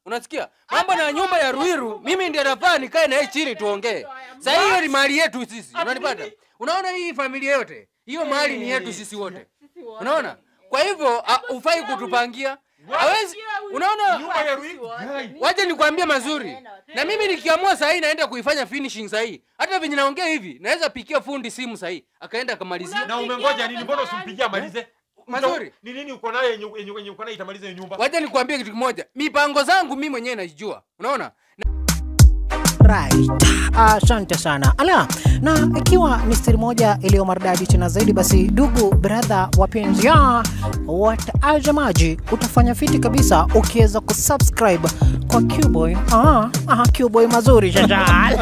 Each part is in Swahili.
Unasikia? Mambo na nyumba ya Ruiru, mimi ndiye nafaa nikae na yeye chini tuongee. Sasa hiyo ni mali yetu sisi. Unanipata? Unaona hii familia yote? Hiyo mali ni yetu sisi wote. Unaona? Kwa hivyo a- hufai kutupangia. Hawezi unaona? Nyumba ya Ruiru. Guy. Wacha nikwambie mazuri. Na mimi nikiamua saa hii naenda kuifanya finishing saa hii. Hata venye naongea hivi, naweza pikia fundi simu saa hii. Akaenda akamalizia. Na umengoja nini? Mbona usimpigie amalize? Mazuri. Ni nini uko nayo yenye yenye yenye uko nayo itamaliza hiyo nyumba? Wacha nikwambie kitu kimoja. Mipango zangu mimi mwenyewe naijua. Unaona? Right. Asante sana. Ala, na ikiwa ni siri moja iliyo maridadi tena zaidi, basi ndugu brother wapenzi ya watazamaji, utafanya fiti kabisa ukiweza kusubscribe kwa Qboy. Ah, ah, Qboy mazuri shajal.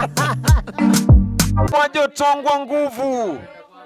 Pajo tongwa nguvu.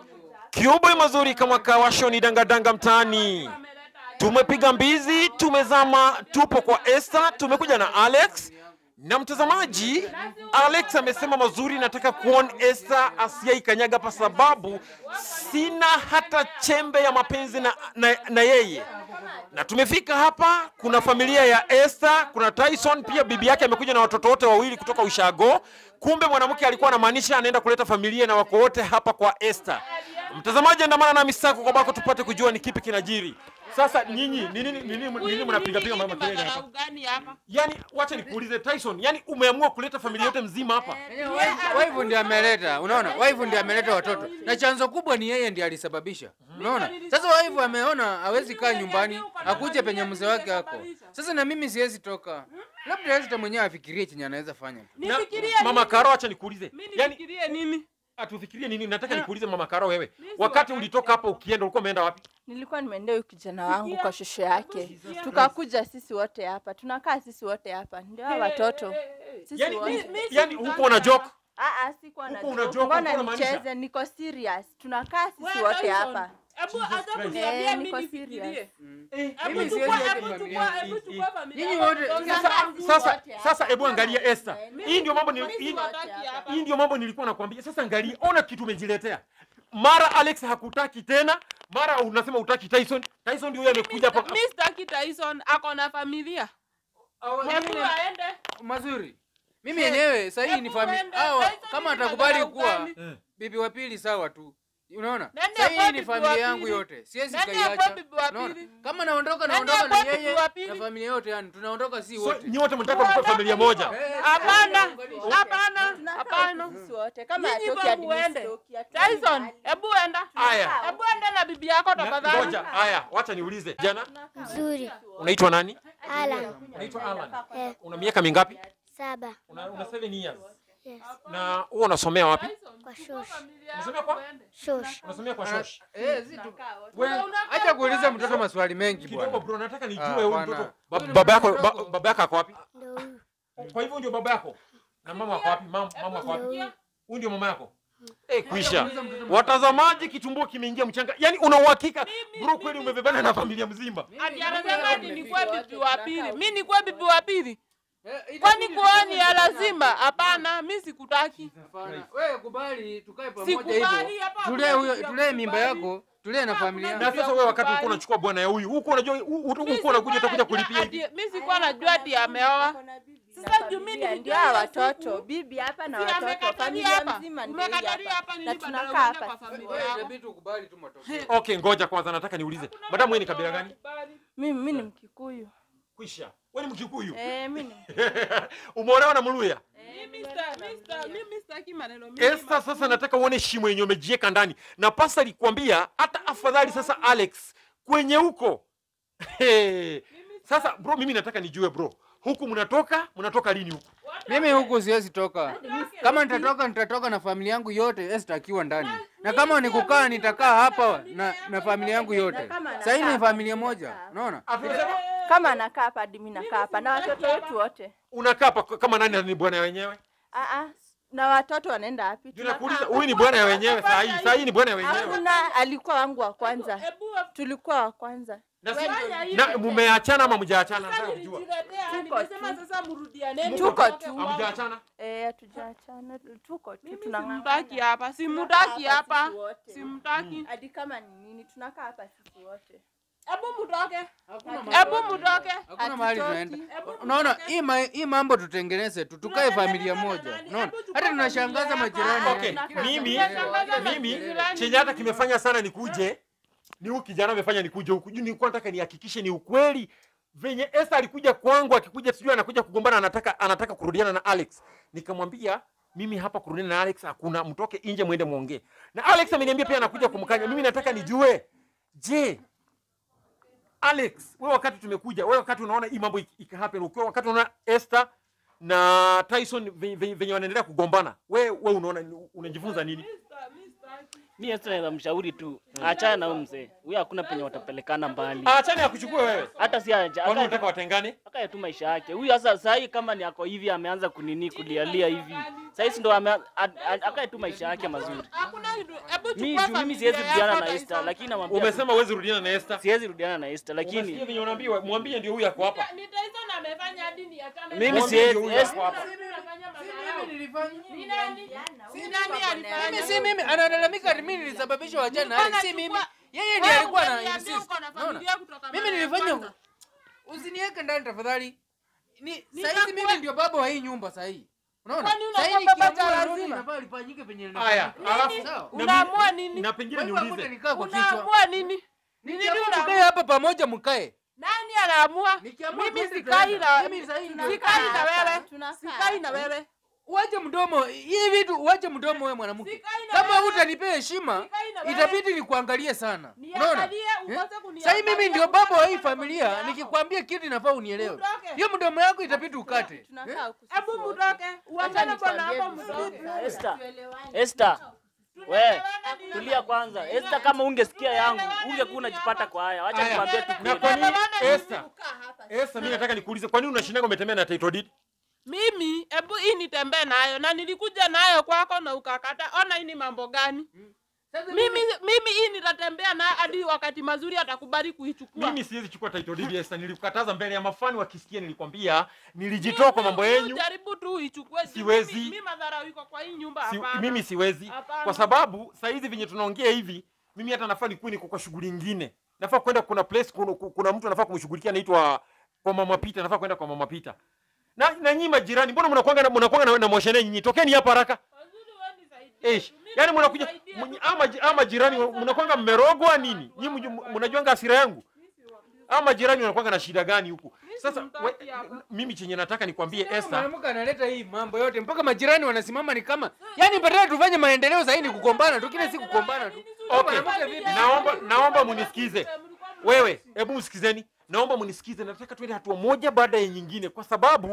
Kiuboy mazuri kama kawashoni dangadanga mtaani. Tumepiga mbizi, tumezama, tupo kwa Esther, tumekuja na Alex na mtazamaji. Alex amesema mazuri, nataka kuona Esther asiyaikanyaga kwa sababu sina hata chembe ya mapenzi na, na, na yeye na tumefika hapa. Kuna familia ya Esther, kuna Tyson pia, bibi yake amekuja na watoto wote wawili kutoka Ushago. Kumbe mwanamke alikuwa anamaanisha anaenda kuleta familia na wako wote hapa kwa Esther. Mtazamaji, andamana nami sako kwa bako tupate kujua ni kipi kinajiri. Sasa nyinyi ni nini ni nini nini mnapiga piga mama kelele hapa? gani hapa? Yaani wacha nikuulize Tyson, yaani umeamua kuleta familia yote mzima hapa? Waifu ndiye ameleta, unaona? Waifu ndiye ameleta watoto. Na chanzo kubwa ni yeye ndiye alisababisha. Unaona? Sasa waifu ameona hawezi kaa nyumbani, akuje penye mzee wake ako. Sasa na mimi siwezi toka. Labda Esther mwenyewe afikirie chenye anaweza fanya. Na, Nifikirie mama nini? Karo, acha nikuulize. Mimi Yaani nifikirie nini? atufikirie nini? Nataka nikuulize mama Karo, wewe wakati ulitoka hapa ukienda ulikuwa umeenda wapi? Nilikuwa nimeendea huyu kijana wangu kwa shosho yake, tukakuja sisi wote hapa, tunakaa sisi wote hapa, ndio hawa watoto sisi Yaani wote. yaani huko una joke? Ah, ah, sikuwa na Huko una joke. joke, Mbona huko unamaanisha? nicheze? Niko serious, tunakaa sisi Wewe, wote Tyson, hapa. Hebu hata Christ. kuniambia Eh, mimi niko nifikirie. serious. Hebu Mimi chukua, siwezi hebu acha chukua, familia. hebu chukua familia Nyinyi yako, wote- tonga Sasa zangu. sasa sasa hebu angalia Esther. Hii ndio mambo nili- Sisi hii- wote Hataki hapa. hapa. hii ndio mambo nilikuwa nakwambia. Sasa angalia, ona kitu umejiletea. Mara Alex hakutaki tena, mara unasema utaki Tyson. Tyson ndio huyo amekuja hapa. Mimi sitaki Tyson ako na familia. Hebu aende. Mazuri. Mimi yenyewe sasa hii ni Hebu familia. uende, Hao Tyson kama ni atakubali madharau kuwa gani? Eh. bibi wa pili sawa tu. Unaona? Nani Sasa hii akuwa ni bibi wa familia yangu pili? yote. Siwezi Nani kaiacha. akuwa bibi wa Unaona? pili? Kama naondoka Nani naondoka na akuwa bibi yeye wa pili? na familia yote yani tunaondoka si So, wote. nyi wote mnataka mkuwe familia moja. Eh, Hapana, Wote. hapana, Tunakaa hapana. huku sisi wote. Kama Nyinyi hatoki kwangu hadi uende. msitoki, hatuendi Tyson, mahali. hebu enda. Aya. Hebu enda na bibi yako Na- tafadhali. Ngoja, haya, wacha niulize. Jana Nzuri. unaitwa nani? Alan. Unaitwa Alan. Eh, Una miaka mingapi? saba. Una, una 7 years. Yes. Na wewe unasomea wapi? Kwa shosh. Unasomea kwa? Shosh. Unasomea kwa Ah, shosh. Eh, si tu. Wewe Acha kuuliza mtoto maswali mengi kidogo bwana. bro, nataka nijue Ah, huyu bwana. mtoto. Ba- Huyu ni Baba yako mtoto ba- mdogo. baba yako ako wapi? Ndo huyu. Kwa hivyo ndio baba yako. Na mama ako wapi? Mama mama ako wapi? Huyu ndio mama yako. Eh, kwisha. Watazamaji, kitumbua kimeingia mchanga. Yaani una uhakika bro, kweli umebebana na familia mzima? Ati anasema ati nikuwe bibi wa pili. Mimi nikuwe bibi wa pili. Eh, Kwani itabidi kuoni ya tukae lazima? Hapana, mimi sikutaki. Hapana. Wewe kubali tukae pamoja Sikubali hivyo. hapa. Tulee hakuna huyo kitu ya tulee mimba kukubali. yako, tulee na familia. Na sasa wewe wakati ulikuwa unachukua bwana ya huyu, huko unajua huko unakuja utakuja kulipia hivi. Mimi sikuwa najua ati ameoa. Sasa Na juu mimi familia, nilijua ndio hawa hiyo watoto, siku. bibi hapa na Si watoto, amekatalia familia hapa. mzima ndio hii Umekatalia hapa hapa. nini Na badala tunakaa uende hapa kwa sisi. familia Wewe yako? itabidi tukubali tu matokeo. Okay, ngoja kwanza nataka niulize. Madam wewe ni kabila gani? Mimi mimi ni Mkikuyu. Kwisha. Wewe ni Mkikuyu. Eh, mimi ni Umeolewa na Mluya? Mimi sita- mimi sita- mimi sitaki maneno mingi. Esther, sasa nataka uone shimo yenye umejieka ndani, na pasa alikwambia hata afadhali sasa Alex kwenye huko Hey. Sasa bro, mimi nataka nijue bro, huku mnatoka mnatoka lini huku? Mimi huku siwezi toka. Kama nitatoka nitatoka na familia yangu yote, Esther akiwa ndani. Na kama ni kukaa nitakaa hapa na, na familia yangu yote. Sasa hii ni familia moja, unaona? Atunasema kama anakaa hapa hadi mimi nakaa hapa na watoto wetu wote. unakaa hapa kama nani ni bwana ya wenyewe? Ah ah, na watoto wanaenda wapi? Ndio Tunakaa nakuuliza, hapa. huyu ni bwana ya wenyewe saa hii. Saa hii ni bwana ya wenyewe. Hakuna, alikuwa wangu wa kwanza. Hebu Tulikuwa wa kwanza. Na si Fanya hivi. na mumeachana ama mjaachana? sasa Nataka kujua. nilijiletea, Tuko nimesema tu. sasa mrudianeni. Tuko mtoke tu. wangu. Hamjaachana? Eh, hatujaachana, tuko tu Mimi tunang'ang'ana. simtaki hapa, simtaki Tunakaa hapa. sisi wote. Simtaki. Hadi kama ni nini, tunakaa hapa sisi wote. Hebu mtoke. Hakuna Hebu mtoke. Hakuna mahali Hatutoki. tunaenda. Unaona hii ma, hii mambo tutengeneze tu tukae familia moja. Unaona? Hata tunashangaza majirani. Okay, yani. mimi Tunashangaza mimi majirani. chenye hata kimefanya sana nikuje ni huyu kijana amefanya nikuje huku juu, nilikuwa nataka nihakikishe ni ukweli venye Esther alikuja kwangu, akikuja sijui anakuja kugombana, anataka anataka kurudiana na Alex. Nikamwambia mimi hapa kurudiana na Alex hakuna, mtoke nje mwende muongee. Na Alex ameniambia pia anakuja kumkanya. Mimi nataka nijue, je, Alex, wewe wakati tumekuja, wewe wakati unaona hii mambo iki- iki happen, ukiwa wakati unaona Esther na Tyson ve- ve- venye wanaendelea kugombana, wewe wewe unaona unajifunza nini? Mi Esther naweza mshauri tu achana na huyu mzee huyu, hakuna penye watapelekana mbali, Achane akuchukue wewe. hata si acha Kwani hata- unataka watengane? akae tu maisha yake huyu. Sasa saa hii kama ni ako hivi, ameanza kunini kulialia hivi, saa hizi ndo ame- a- a- akae tu maisha yake mazuri. Hakuna kitu. Hebu Mi chukua juu mimi familia siwezi yako rudiana na hata Esther, isome. lakini namwambia Umesema huwezi rudiana na Esther. siwezi rudiana na Esther, Umesikia lakini venye unaambiwa, mwambie ndio huyu ako hapa. Ni Tyson amefanya hadi niachane mimi na- Mwambie siwezi ndio huyu ako Esther- hapa. Mimi nafanya madharau. Mimi nilifanya. Ni nani? Ni nani alifanya? Mimi si mimi analalamika ati mimi nilisababisha wachana na Alex. Si mimi. Yeye ndiye Wewe alikuwa na umeniambia insist. uko na Unaona? familia kutoka Mimi mara ya nilifanya kwanza. usiniweke ndani tafadhali. Ni sasa Nitakuwa- hizi mimi ndio baba wa hii nyumba sasa hii. Unaona? Kwani Sasa hii unakuwa baba nikiamua cha lolote lazima? inafaa lifanyike penye Haya, linafanyika. alafu Sawa. na mi- Unaamua nini? Na pengine Kwa hivyo niulize. hakuna nikaa kwa kichwa. Unaamua nini? Ni nini Nikiamua unaamua? mkae hapa pamoja mkae. Nani anaamua? Nikiamua Mimi twende sikai tunaenda. na Mimi sasa hivi sikai ndio- na wewe. Tunakaa Sikai na hapa. wewe. Uache mdomo. Hii vitu uache mdomo wewe mwanamke. Sikai na Kama wewe. hutanipea heshima, Sikai na wewe. itabidi nikuangalie sana. Unaona? Niangalie ukose Eh? kuniangalia. Sasa hii mimi ndio baba wa hii ukose familia, kuniangalia. nikikwambia kitu inafaa unielewe. Utoke. Hiyo mdomo yako itabidi ukate. Tunakaa huku sisi Hebu wote. mtoke. Uangane bwana nikwambie hapo vizuri. mtoke. Esther, Esther, we tulia kwanza. Esther, kama ungesikia yangu ungekuwa unajipata kwa haya. Wacha Haya. nikwambie tu Na kweli. kwa nini Tunaelewana Esther? Esther, mimi nataka nikuulize kwa nini unashindaga umetembea na title deed? Mimi hebu hii nitembee nayo na nilikuja nayo kwako na ukakata. Ona hii ni mambo gani? Mimi mimi hii nitatembea nayo hadi wakati mazuri atakubali kuichukua. Mimi siwezi chukua title deed Esther, nilikukataza mbele ya mafani wakisikia, nilikwambia nilijitoa kwa mambo yenu. Jaribu tu uichukue. juu Siwezi. Mimi, mimi madhara iko kwa hii nyumba Si, hapana. mimi siwezi Hapana. kwa sababu saa hizi venye tunaongea hivi, mimi hata nafaa nikuwe niko kwa shughuli ingine, nafaa kwenda kuna place, kuna, kuna mtu anafaa kumshughulikia anaitwa kwa mama Pita, nafaa kwenda kwa mama Pita. Na, na nyinyi majirani, mbona mnakuanga na mnakuanga na, na moshene nyinyi? Tokeni hapa haraka. Wazuri wewe nisaidie. Eish, Mimi yani mnakuja nisaidie mnyi- tu. ama ji- ama jirani mnakuanga mmerogwa nini? Nyinyi mju- mnajuanga hasira yangu? Ama jirani wanakuanga na shida gani huku? Sasa simtaki we, hapa. mimi chenye nataka nikwambie Kama Esther, mwanamke analeta hii mambo yote mpaka majirani wanasimama ni kama yani badala tufanye maendeleo zaidi ni kugombana tu kila siku kugombana tu. Okay, Mwanamke vipi? naomba naomba munisikize. Wewe, hebu msikizeni. Naomba munisikize. Nataka tuende hatua moja baada ya nyingine kwa sababu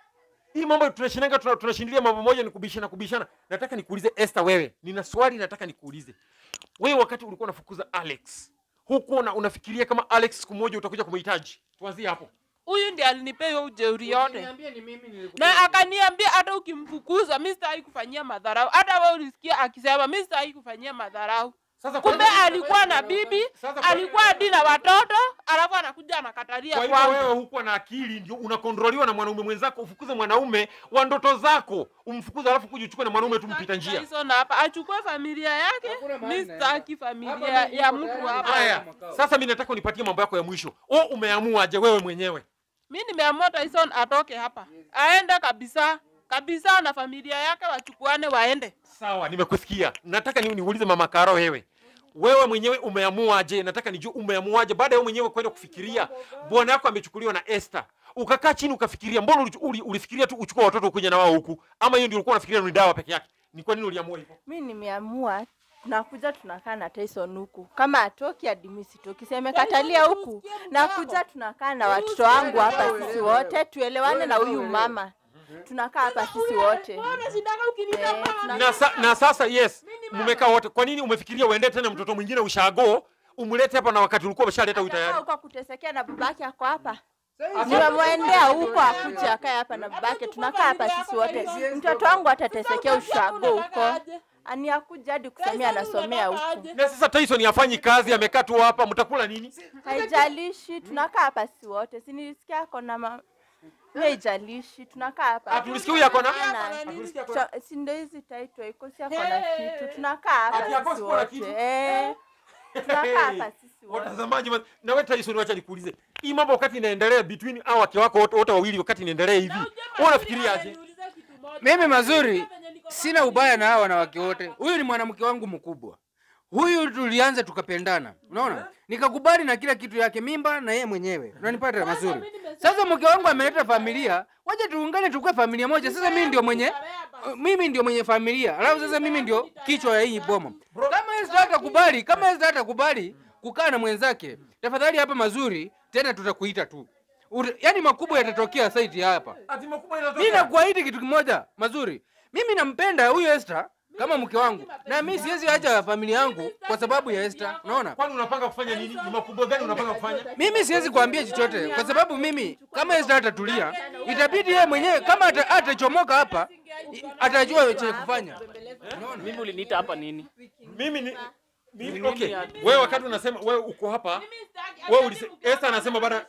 hii mambo tunashinanga tuna- tunashindilia mambo moja ni kubishana kubishana. Nataka nikuulize Esther, wewe, nina swali nataka nikuulize. Wewe wakati ulikuwa unafukuza Alex, huku una, unafikiria kama Alex siku moja utakuja kumhitaji? Tuanzie hapo. Huyu ndiye alinipea hiyo ujeuri yote. Niambie ni mimi nilikupa. na akaniambia hata ukimfukuza mi sitaki kufanyia madharau. Hata wewe ulisikia akisema mi sitaki kufanyia madharau. Sasa kwa Kumbe hivyo- alikuwa na bibi, Sasa kwa- alikuwa hadi na watoto, alafu anakuja anakatalia Kwa hivyo wewe kwangu. hukuwa na akili, ndio unakontroliwa na mwanaume mwenzako, ufukuze mwanaume wa ndoto zako, umfukuze, alafu kuja uchukue na mwanaume tu mpita njia. Tyson hapa achukue familia yake, Hakuna mahali mi naenda. sitaki Hapa familia mimi ya niko mtu tayari. hapa. Haya, sasa mimi nataka unipatie mambo yako ya mwisho. O, umeamuaje wewe mwenyewe? Mi nimeamua Tyson atoke hapa, aende kabisa kabisa, na familia yake wachukuane waende. Sawa, nimekusikia. Nataka ni, niulize mama Karo, wewe wewe mwenyewe umeamuaje? Nataka nijue umeamuaje baada ya wewe mwenyewe kwenda kufikiria bwana yako amechukuliwa na Esther, ukakaa chini ukafikiria. Mbona uli, uli, ulifikiria tu uchukue watoto ukuja na wao huku, ama hiyo ndio ulikuwa unafikiria ni dawa peke yake? Ni kwa nini uliamua hivyo? mi nimeamua tunakuja tunakaa na Tyson huku, kama atoki hadi mimi sitoki, semekatalia huku, nakuja tunakaa na watoto wangu hapa sisi wote, tuelewane na huyu mama, tunakaa hapa sisi wote Eh, tuna- na, sa, na sasa yes, mmekaa wote. Kwa nini umefikiria uende tena mtoto mwingine ushago umlete hapa na wakati ulikuwa umeshaleta huyu Atakaa tayari? huko kutesekea na babake ako hapa nimemwendea huko akuja akae hapa na babake, tunakaa hapa sisi wote. Mtoto wangu atatesekea ushago huko, ani akuja hadi kusomea, anasomea huku, Na sasa Tyson hafanyi kazi, amekaa tu hapa, mtakula nini? haijalishi, tunakaa hapa sisi wote. Si nilisikia ako na ma... haijalishi, tunakaa hapa Ah, tulisikia huyu ako na Hapana. tulisikia ako na Cho- si ndo hizi title iko si ako na kitu, tunakaa Ati hapa yako sisi sikuwa na wote kitu? eh, tunakaa hapa sisi wote. watazamaji. ma- Na wewe Tyson, wacha nikuulize, hii mambo wakati inaendelea between hao wake wako wote wote wawili wakati inaendelea hivi wewe unafikiriaje Mimi mazuri, sina ubaya na hawa wanawake wote. Huyu ni mwanamke wangu mkubwa. Huyu tulianza tukapendana, unaona, nikakubali na kila kitu yake, mimba na yeye mwenyewe, unanipata mazuri. Sasa mke wangu ameleta familia, waje tuungane tukue familia moja. Sasa mimi ndio mwenye mimi ndio mwenye familia, alafu sasa mimi ndio kichwa ya hii boma. Kama Esther hatakubali, kama Esther hatakubali kukaa na mwenzake, tafadhali hapa mazuri, tena tutakuita tu. Ute- Yaani makubwa yatatokea site hapa. ati makubwa inatoka Mimi nakuahidi kitu kimoja mazuri. Mimi nampenda huyu Esther kama mke wangu, na mimi siwezi acha familia yangu kwa sababu ya Esther. Unaona, kwani unapanga kufanya nini ni makubwa gani unapanga kufanya mimi siwezi kuambia chochote kwa sababu mimi kama Esther atatulia, itabidi yeye mwenyewe kama ata- atachomoka hapa, i- atajua cha kufanya. Mimi uliniita hapa nini? mimi ni mimi Mimi okay ni- wewe wakati unasema wewe uko hapa Wewe ulise- Esther anasema bana-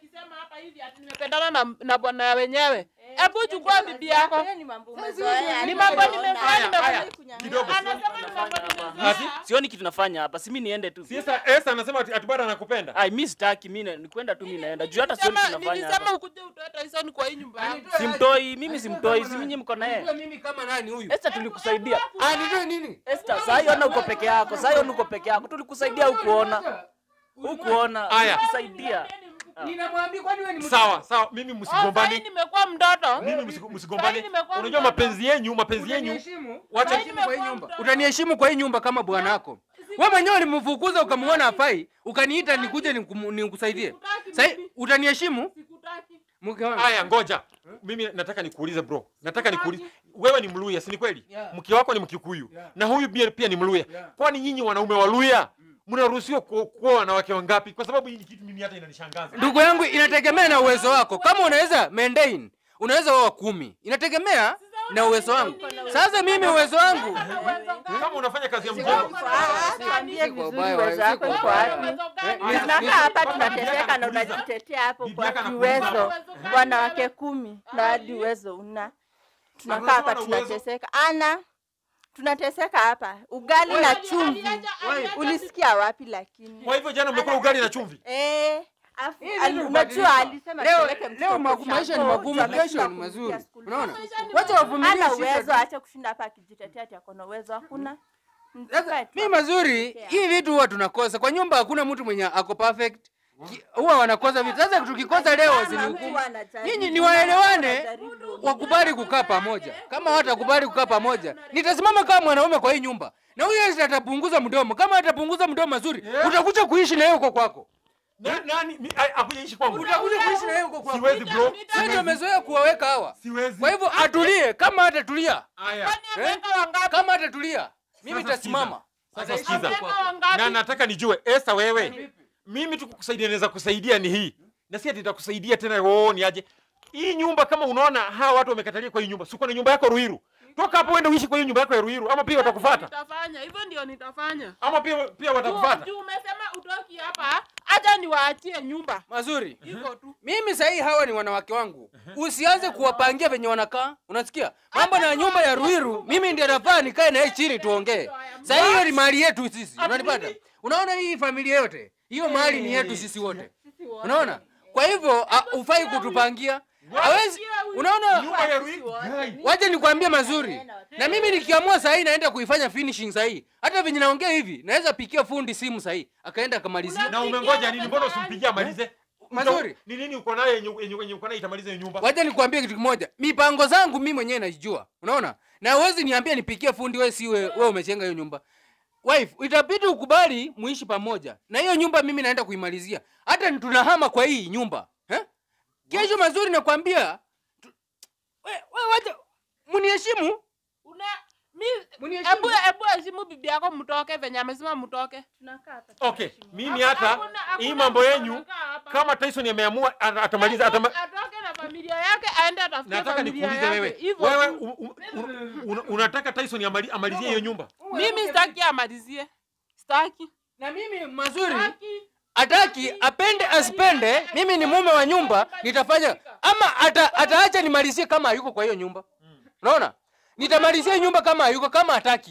nimependana na, na bwana wenyewe. Hebu chukua bibi yako. Hayo ni mambo umezoea. Ni mambo nimezoea, Haya, nimezoea. haya, kidogo Anasema ni mambo nimezoea. Ati? Sioni kitu nafanya hapa. Si mimi niende tu. si Esther Esther anasema ati ati bado anakupenda Ai, mimi sitaki mimi ni kwenda tu mimi naenda. Juu hata sioni kitu Nilisema- nafanya Nilisema hapa. ukuje utoe Tyson kwa hii nyumba yangu. Simtoi, mimi simtoi, si mimi mko na yeye. Unajua mimi kama nani huyu? Esther tulikusaidia. Ah, nitoe nini? Esther, saa hiyo ona uko peke yako. Saa hiyo uko peke yako. Tulikusaidia hukuona. Hukuona. Haya. Tulikusaidia. Ninamwambia kwani wewe ni mtu- sawa sawa mimi Oh, sasa msigombane nimekuwa mtoto. mimi msigo- msigombane Sasa nimekuwa unajua mtoto. mapenzi yenyu mapenzi yenyu Utaniheshimu? Wacha- Utaniheshimu kwa hii nyumba. Utaniheshimu kwa hii nyumba kama bwanako. Wewe mwenyewe ulimfukuza ukamuona hafai, ukaniita nikuje nikum- nikusaidie. Sasa utaniheshimu Sikutaki. mke wangu. haya ngoja mimi nataka nikuulize bro nataka nikuulize wewe ni mluya si ni kweli Yeah. mke wako ni mkikuyu Yeah. na huyu pia, pia ni mluya Yeah. kwani nyinyi wanaume wa luya mnaruhusiwa ku- kuoa wanawake wangapi kwa sababu hii ni kitu mimi hata inanishangaza Ndugu yangu, inategemea na uwezo wako. Kama unaweza maintain, unaweza oa kumi. Inategemea na uwezo wangu. Sasa mimi uwezo wangu kama unafanya kazi ya mjengo Ah, tuambie Siko vizuri ubaya, uwezo wako siko uko ubaya. wapi? Ni- Tunakaa ni- hapa Bibi tunateseka yako na anakuuliza. unajitetea hapo Bibi kwa yako anakuuliza. kiuwezo. Wanawake kumi na hadi uwezo una. Tunakaa hapa Unasema na uwezo? tunateseka. Ana tunateseka hapa. Ugali na chumvi. Ulisikia wapi lakini? kwa hivyo jana mmekula ugali na chumvi Eh, afu- Hii ali- ndio unajua kubadilika. alisema Leo tupeleke leo mtoto magu- maisha ni ushago, magumu, juu ameshindwa kesho ni kulipia mazuri. school Unaona? fees. Wacha wavumilie Hana shida uwezo, tu. acha kushinda hapa akijitetea ati ako na uwezo, hakuna. Sasa mimi mazuri, hii vitu huwa tunakosa kwa nyumba. Hakuna mtu mwenye ako perfect, Ki- huwa wanakosa vitu. Sasa tukikosa leo Kama zini mtu anajaribu, nyinyi ni waelewane, anajaribu. wakubali kukaa pamoja. Kama hawatakubali kukaa pamoja, nitasimama kama mwanaume kwa hii nyumba, na huyo Esther atapunguza mdomo. Kama atapunguza mdomo mazuri, utakuja kuishi na yeye huko kwako, Na- nani mi- ai- akuja ishi kwangu utakuja kuishi na yeye huko kwako. siwezi bro Sisi ndio wamezoea kuwaweka hawa. siwezi Kwa hivyo atulie, kama hatatulia, haya Kwani ameweka wangapi? kama hatatulia, mimi Sasa nitasimama. sasa Ataishi sikiza huko kwako. Ameweka wangapi? na nataka nijue Esther wewe mimi tu kukusaidia naweza kusaidia ni hii na si ati nitakusaidia tena oo ni aje hii nyumba kama unaona hawa watu wamekatalia kwa hii nyumba siko na nyumba yako Ruiru toka hapo uende uishi kwa hiyo nyumba yako ya Ruiru ama pia watakufuata Nitafanya hivyo, ndio nitafanya. ama pia pia watakufuata Juu umesema utoki hapa, acha niwaachie nyumba. Mazuri. Iko tu. Mimi sahii hawa ni wanawake wangu, usianze kuwapangia venye wanakaa. Unasikia mambo na nyumba ya Ruiru, mimi ndiye nafaa nikae naye chini tuongee. Sahii hiyo ni mali yetu sisi, unanipata? Unaona hii familia yote, hiyo mali ni yetu sisi wote, unaona? Kwa hivyo a- hufai kutupangia, hawezi. Unaona, nyumba ya Ruiru Gai. wacha nikwambie mazuri, na mimi nikiamua sahii naenda kuifanya finishing sahii, hata venye naongea hivi, naweza pikia fundi simu sahii akaenda akamalizia. na umengoja nini mbona usimpigie amalize Mazuri. ni nini uko nayo yenye yenye yenye uko nayo itamaliza hiyo nyumba Wacha nikwambie kitu kimoja, mipango zangu mimi mwenyewe naijua, unaona, na uwezi niambia nipikie fundi, wewe si wewe wewe umechenga hiyo nyumba. Wife, itabidi ukubali muishi pamoja, na hiyo nyumba mimi naenda kuimalizia, hata ni tunahama kwa hii nyumba eh? Kesho mazuri nakwambia, tu- we, we, wacha muniheshimu, Una mi muniheshimu. Ebu ebu heshimu bibi yako mtoke venye amesema mtoke. Tunakaa hapa. okay mimi hata Hakuna- hakuna hii mambo mtu yenyu anakaa hapa. kama Tyson ameamua ata- atamaliza atama, Atoke na familia yake aende atafute nataka familia nikuulize yake. wewe Hivyo wewe tu. u- u- u- una- unataka Tyson amali- amalizie hiyo nyumba Mimi sitaki amalizie. Sitaki. na mimi mazuri Sitaki. ataki apende asipende, mimi ni mume wa nyumba, nitafanya ama ata, ataacha nimalizie kama hayuko kwa hiyo nyumba. Unaona, nitamalizia nyumba kama hayuko, kama hataki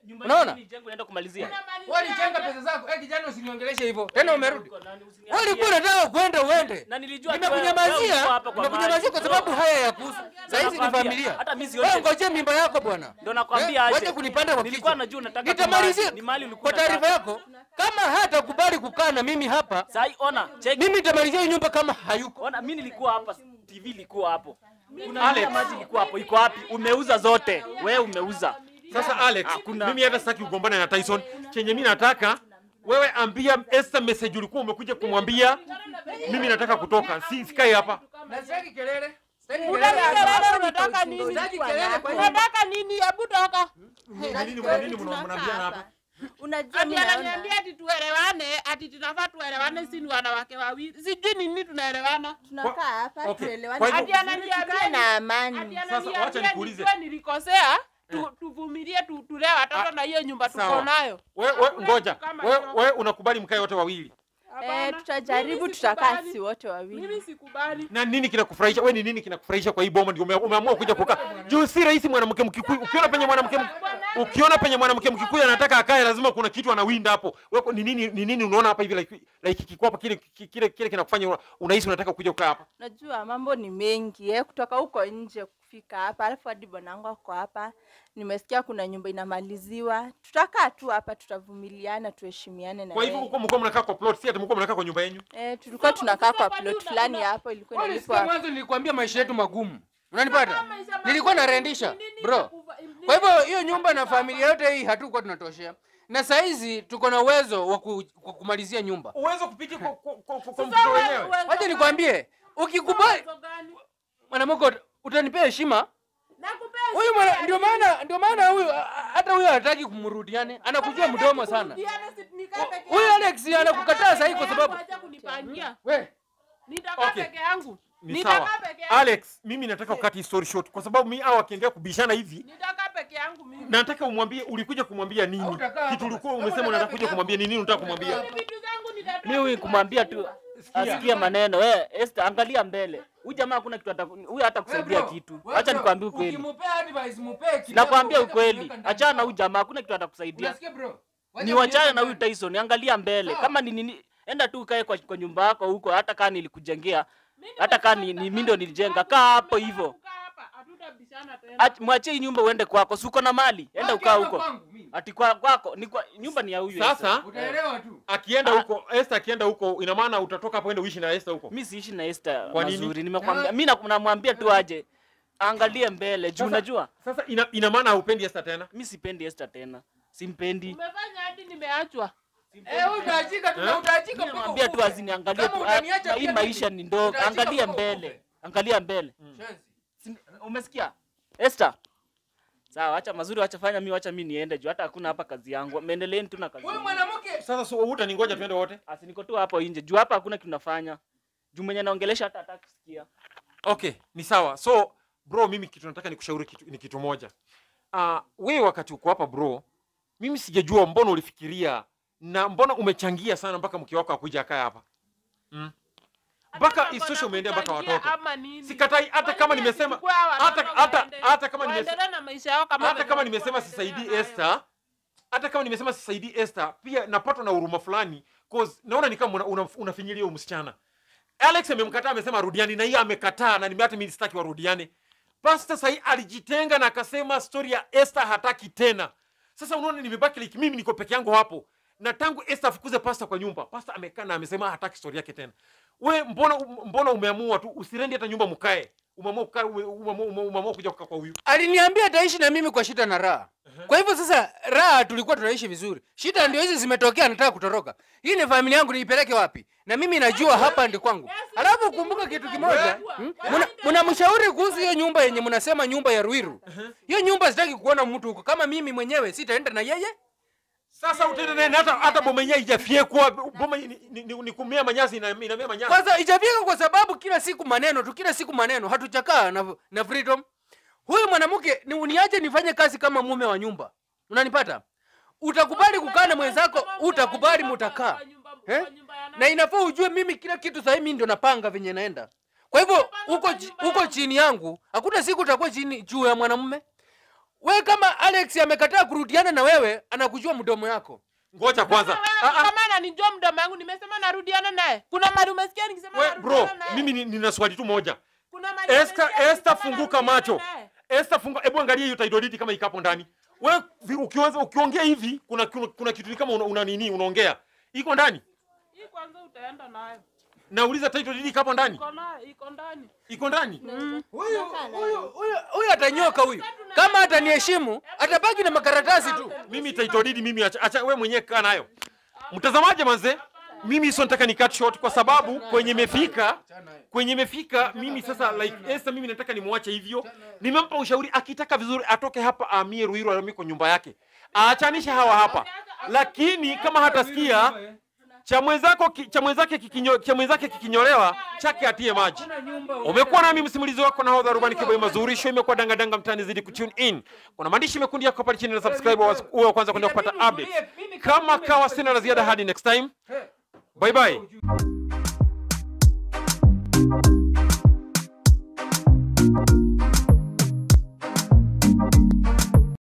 Nyumba Unaona? hii jengo naenda kumalizia. Wewe ulichenga pesa zako. Eh, kijana usiniongeleshe hivyo. Tena umerudi. Uko nani, Wewe usiniambie. ulikuwa unataka kwenda uende. Na nilijua tu wewe- wewe Nimekunyamazia. uko hapa kwa Nimekunyamazia kwa mahali. sababu haya ya kuhusu. Sasa hizi ni nakwambia, familia. hata mimi Wewe sioni- ngojea mimba yako bwana. Ndio nakwambia Eh, aje. Wacha kunipanda kwa Nilikuwa kichwa. najua unataka Nitamalizia. tu mahali- ni mahali ulikuwa Kwa taarifa unataka. yako, kama hatakubali kukaa na mimi hapa, Sai ona, check. mimi nitamalizia hii nyumba kama hayuko. Ona mimi nilikuwa hapa, TV ilikuwa hapo. Kuna Alex maji ilikuwa hapo. Iko wapi? Umeuza zote. Wewe umeuza. Sasa Alex, Hakuna. mimi hata sitaki ugombane na Tyson. Chenye mimi nataka wewe ambia Esther message ulikuwa umekuja kumwambia mimi nataka kutoka. Si sikai hapa. Na sitaki kelele. Sitaki Unataka kelele. kelele, unataka nini? Sitaki kelele kwa hiyo. Unataka nini? Hebu toka. Ni nini mna nini mna- mnaambiana hapa? Unajua Ati mimi naona ananiambia ati tuelewane, ati tunafaa tuelewane, si ni wanawake wawili. Sijui ni nini tunaelewana. tunakaa hapa Okay. tuelewane. Kwa hivyo- Ati ananiambia Tukae na ati amani. Sasa, wacha ananiambia nikuulize. nijue nilikosea, tu- tuvumilie tu- tulee watoto na hiyo nyumba tuko Sawa. nayo. Wewe we, ngoja. Kama Wewe hilo. we, unakubali mkae wote wawili. Eh, Hapana. tutajaribu Mimi tutakaa sikubali. si wote wawili. Mimi sikubali. Na nini kinakufurahisha? Wewe ni nini kinakufurahisha kwa hii boma ndio ume- umeamua kuja kukaa? Juu si rahisi mwanamke Mkikuyu. Ukiona penye mwanamke ukiona penye mwanamke Mkikuyu anataka akae lazima kuna kitu anawinda hapo. Wewe ni nini ni nini unaona hapa hivi like like kiko hapa kile kile kile kinakufanya una- unahisi unataka kuja kukaa hapa? Najua mambo ni mengi eh, kutoka huko nje kufika hapa, alafu hadi bwanangu ako hapa. Nimesikia kuna nyumba inamaliziwa, tutakaa tu hapa, tutavumiliana, tuheshimiane na Kwa hivyo yeye. huko mko mnakaa kwa plot, si ati mko mnakaa kwa nyumba yenu. Eh, tulikuwa tunakaa kwa Sasa plot kwani fulani una- hapo, ilikuwa Wewe ulisikia inalipwa mwanzo nilikwambia maisha yetu magumu. Unanipata? Maisha Nilikuwa magumu, narendisha, nini bro. inakuva- nini Kwa hivyo hiyo nyumba na familia yote hii hatukuwa tunatoshea. Na saa hizi tuko na uwezo wa ku, wa kumalizia nyumba. Uwezo kupitia kwa kwa kwa, kwa, kwa Sasa mtoto wewe- wenyewe. wewe- Wacha nikwambie, ukikubali Uwezo gani? mwanamke ut- utanipea heshima. Nakupea Huyu shida mwana ya ndio nini? maana ndio maana huyu a- a- hata huyu hataki kumrudiane. Anakujia mdomo sana. Turudiane, si nikaa peke Huyu yangu. Alex anakukataa sasa hivi kwa Nitakaa sababu peke yangu, acha kunipangia. we Nitakaa Okay. peke yangu. Ni Nitakaa sawa. peke yangu. Alex, mimi nataka ukati story short kwa sababu mimi hao wakiendelea kubishana hivi Nitakaa peke yangu mimi. nataka umwambie ulikuja kumwambia nini? Hautakaa hapa Kitu ulikuwa basi. umesema Kama unataka unataka kuja kumwambia nini? Unataka kumwambia? Mimi vitu zangu nitatoa. Mimi huyu kumwambia tu asikie maneno. Wewe Esther, angalia mbele. Huyu jamaa hakuna kitu ata huyu hata kusaidia kitu. Acha nikwambie ukweli. Ukimpea advice mupee kidogo. Nakwambia weka ukweli. kuweka ndani. Achana na huyu jamaa, hakuna kitu atakusaidia. Unasikia bro? Wacha Ni wachane kuniweka na huyu ndani. Tyson, angalia mbele. Sawa. Kama ni nini, enda tu ukae kwa, kwa nyumba yako huko, hata kama nilikujengea, hata kama ni, ni mimi ndo nilijenga, kaa hapo hivyo. Kukaa hapa, hatutabishana tena. Ach- Mwachie hii nyumba uende kwako, si uko na mali, enda Baki ukaa hapa huko. kwangu, mimi. Ati kwa kwako, ni kwa nyumba ni ya huyu. Esther. Sasa Utaelewa tu. akienda huko, Esther akienda huko, ina maana utatoka hapo uende uishi na Esther huko. Mimi siishi na Esther Kwa nini? mazuri, nimekwambia. Mimi na- namwambia tu aje. Angalie mbele, juu Sasa- unajua Sasa ina, ina maana haupendi Esther tena? mimi sipendi Esther tena. Simpendi. Umefanya hadi nimeachwa. Eh, wewe utaachika tu na utaachika Mimi mpaka namwambia tu ukufe. aziniangalie Kama tu. utaniacha ah, Hii pia maisha mimi, ni ndogo. utaachika Angalia mpaka mbele. ukufe. Angalia mbele. Shenzi. Si- Umesikia? Esther. Sawa, acha mazuri, acha fanya mimi, acha mimi niende juu hata hakuna hapa kazi yangu. Maendeleeni tu na kazi. Huyu yenu. mwanamke Sasa so utaningoja tuende wote? Asi niko tu hapo nje. Juu hapa hakuna kitu nafanya. Juu mwenye naongelesha hata hataki kusikia. Okay, ni sawa. So bro, mimi kitu nataka nikushauri kitu, ni kitu moja. Uh, wewe wakati uko hapa bro, mimi sijajua mbona ulifikiria na mbona umechangia sana mpaka mke wako akuja akae hapa mm. mpaka Hata isosho kama umeendea mpaka kuchangia watoto. ama nini. Sikatai hata kama Wengine nimesema sichukua hawa hata watoto hata waende- hata kama nimesema waendelee na maisha yao kama hata venye kama walikuwa nimesema wanaendelea sisaidii nayo. Esther, hata kama nimesema sisaidii Esther, pia napatwa na huruma fulani cause naona ni kama una- una- unafinyilia huyo msichana. Alex amemkataa, amesema arudiane na yeye amekataa, na nime hata mimi sitaki warudiane. Pastor sahi alijitenga na akasema story ya Esther hataki tena. Sasa unaona nimebaki like mimi niko peke yangu hapo. Na tangu Esther afukuze pastor kwa nyumba, pastor amekaa na amesema hataki story yake tena. We mbona mbona umeamua tu usirendi hata nyumba mkae? Umeamua kukaa ume- umeamua umeamua kuja kukaa kwa huyu. aliniambia ataishi na mimi kwa shida na raha. Kwa hivyo sasa raha tulikuwa tunaishi vizuri, shida ndio hizi zimetokea, nataka kutoroka. Hii ni familia yangu, niipeleke wapi? Na mimi najua hapa ndi kwangu. Alafu kumbuka kitu kimoja, hmm? Muna- mnamshauri kuhusu hiyo nyumba yenye mnasema nyumba ya Ruiru. Hiyo nyumba sitaki kuona mtu huko, kama mimi mwenyewe sitaenda na yeye. Sasa utaenda naye na hata hata boma yenyewe haijafyekwa, boma ni, ni, ni, ni kumea manyasi ina, inamea manyasi. Kwanza ijafika kwa sababu kila siku maneno tu, kila siku maneno, hatujakaa na, na freedom. Huyu mwanamke ni uniache nifanye kazi kama mume wa nyumba, unanipata? Utakubali kukaa na mwenzako, utakubali mutakaa eh? Na inafaa ujue mimi kila kitu sasa mimi ndio napanga venye naenda. Kwa hivyo uko chi- uko chini yangu, hakuna siku utakuwa chini juu ya mwanamume. we kama Alex amekataa kurudiana na wewe, anakujua mdomo yako. Ngoja kwanza. Wewe Ah, ah. kama ananijua mdomo wangu nimesema narudiana naye. Kuna mali umesikia nikisema We, narudiana bro, naye? mimi ni- nina swali tu moja. Kuna mali Esther, umesikia Esther nikisema funguka narudiana macho. naye? Esther funguka, hebu angalia hiyo title deed kama ikapo ndani. Wewe vi- ukianza ukiongea hivi kuna kuna, kuna kitu ni kama una, una nini unaongea. Iko ndani? Hii kwanza utaenda nayo. Nauliza title deed ikapo ndani? Iko nayo, iko ndani. Iko ndani? Huyu huyu huyu huyu atanyoka huyu. Kama ataniheshimu, atabaki na makaratasi tu. Mimi title deed mimi acha, acha wewe mwenyewe kaa nayo. Mtazamaji manze, mimi sio nataka ni cut short kwa sababu kwenye imefika kwenye imefika mimi sasa like Esther mimi nataka nimwache hivyo. Nimempa ushauri akitaka vizuri atoke hapa ahamie Ruiru ahamie kwa nyumba yake. Aachanishe hawa hapa. Lakini kama hatasikia cha mwenzako ki- cha mwenzake kikinyo, cha mwenzake kikinyolewa chake atie maji. Umekuwa nami msimulizi wako na hodha Rubani Kiboi Mazuri. Show imekuwa dangadanga mtaani, zidi kutune in. Kuna maandishi mekundi yako pale chini na subscribe wa- uwe wa kwanza kwenda kupata updates. Kama kawa sina la ziada hadi next time. Bye bye.